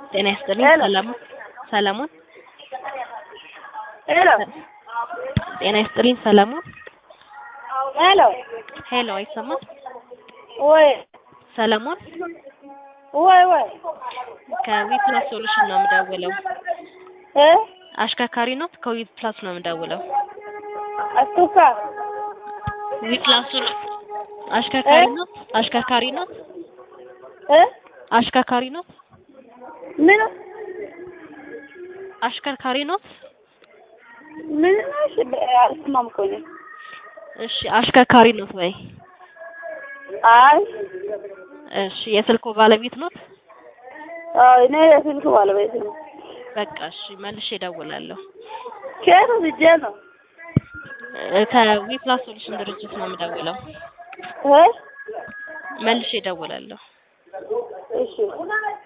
ጤና ይስጥልኝ። ሄሎ። ሰላም ሰለሞን ሄሎ ጤና ይስጥልኝ። ሰለሞን ሄሎ ሄሎ፣ አይሰማም? ወይ ሰለሞን ወይ ወይ ከዊፕላስ ሶሉሽን ነው የምደውለው። እ አሽከርካሪ ነው? ከዊፕላስ ነው የምደውለው። አስቱካ ዊፕላስ ሶሉ አሽከርካሪ እ? ነው? አሽከርካሪ ነው? እ አሽከርካሪ ነው? ምን አሽከርካሪ ነው? ምን ነሽ? አልሰማም እኮ እኔ። እሺ፣ አሽከርካሪ ነው ወይ? አይ እሺ፣ የስልኩ ባለቤት ነው? አዎ እኔ የስልክ ባለቤት ነው። በቃ እሺ፣ መልሼ እደውላለሁ። ከየት ወስጄ ነው? እ፣ ከዊፕላስ ሶሉሽን ድርጅት ነው የምደውለው። እ መልሼ እደውላለሁ። እሺ